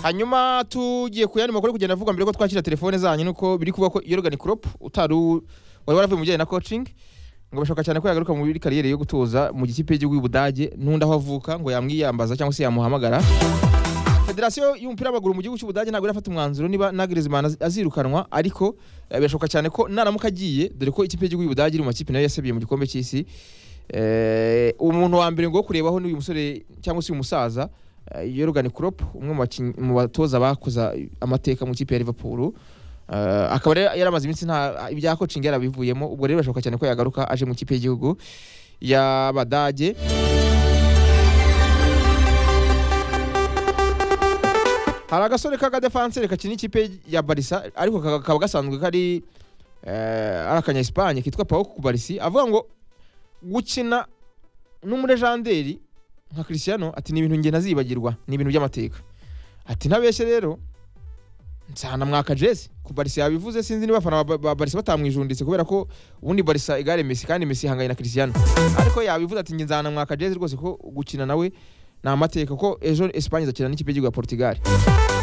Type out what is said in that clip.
hanyuma tugiye ku yandi makuru kugenda avuga mbere ko twakira telefone zanyu nuko biri kuvuga ko yorogani crop utari u- wari waravuye mu bijyanye na coaching ngo bashaka cyane ko yagaruka muri kariyeri yo gutoza mu gikipe y'igihugu y'ubudage n'undi aho avuka ngo yamwiyambaza cyangwa se yamuhamagara federasiyo y'umupira w'amaguru mu gihugu cy'ubudage ntabwo irafata umwanzuro niba nagrizman azirukanwa ariko eh, birashoboka cyane ko naramuka agiye dore ko ikipe y'igihugu y'ubudage iri mu makipe nayo yasabiye mu gikombe cy'isi Eh, umuntu wa mbere ngo wo kurebaho ni uyu musore cyangwa se uyu musaza eh, yorogani crop umwe mu bakinnyi- mu batoza bakoza amateka mu ikipe ya liverpool Eh, akaba rero yaramaze iminsi nta ibya coaching yarabivuyemo ubwo rero birashoboka cyane ko yagaruka aje mu ikipe y'igihugu y'abadage hari agasore k'agadefanseri kakina ikipe ya barisa ariko kaka- kakaba gasanzwe kari eh, ari akanya esipanye kitwa paul kubarisi avuga ngo gukina n'umurejanderi nka christiano ati ni ibintu njye ntazibagirwa ni ibintu by'amateka ati ntabeshye rero nsanamwaka jesi ku barisa yabivuze sinzi niba abafana ba- ba barisa batamwijunditse kubera ko ubundi barisa igare mesi kandi mesi ihanganye na christiano ariko yabivuze ati njye nzanamwaka jesi rwose ko gukina nawe ni amateka ko ejo esipanye izakina n'ikipe y'igihugu ya portugal